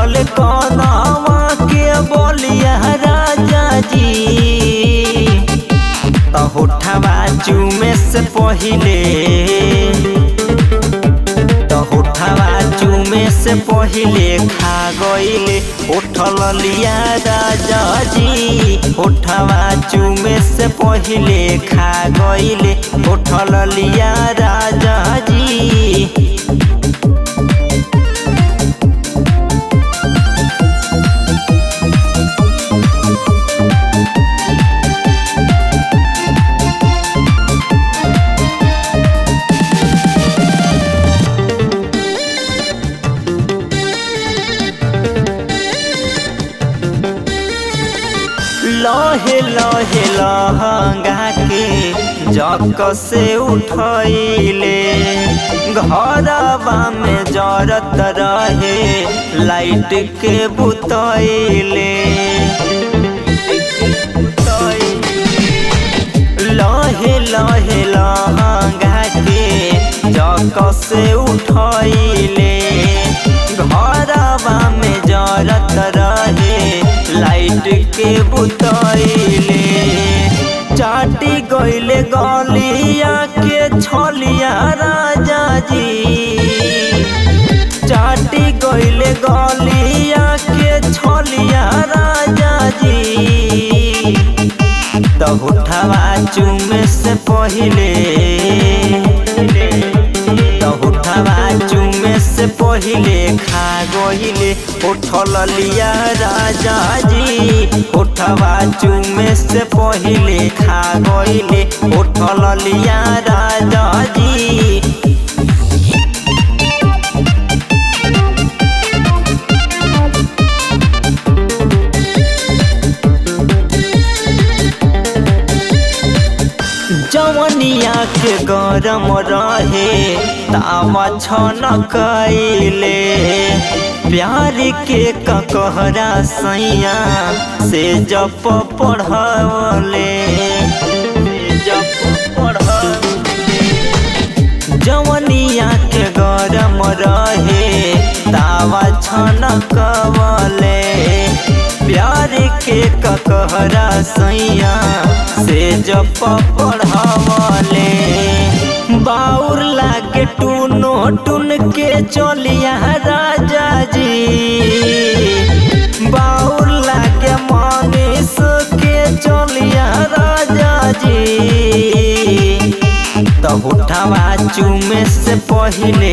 कटल कनवा के बोलिया राजा जी त होठवा चूमे से पहिले त होठवा चूमे से पहिले खा गईले उठल लिया राजा जी होठवा चूमे से पहिले खा गईले उठल लिया राजा जी लहे लहे लहंगा के जक से उठैले घरवा में जरत रहे लाइट के बुतैले लहे लहे लहंगा के जक से उठैले घरवा में जरत रहे लाइट के बुतैले चाटी गईले गलिया के छलिया राजा जी चाटी गईले गलिया के छलिया राजा जी त उठवा चुमे से पहिले त उठवा चुमे से पहिले खा गहिले उठल लिया राजा जी उठवा चुमे से पहिले खा गहिले उठल लिया राजा जी जवनिया के गरम रहे तावा छन कैले प्यार के ककहरा सैया से जप पढ़ले जप पढ़ले जवनिया के गरम रहे तावा छन कवले प्यार के ककहरा सैया से जप पढ़वले बाउर लागे टूनो टून के चलिया राजा जी बाउर लागे मनीष के चलिया राजा जी त उठवा चुमे से पहिले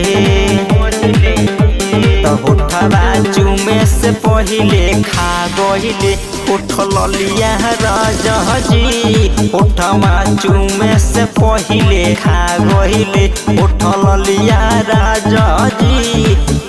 त उठवा चुमे से पहिले खा गहिले उठल लिया राजा जी उठवा चुमे से पहिले खा गहिले उठल लिया राजा जी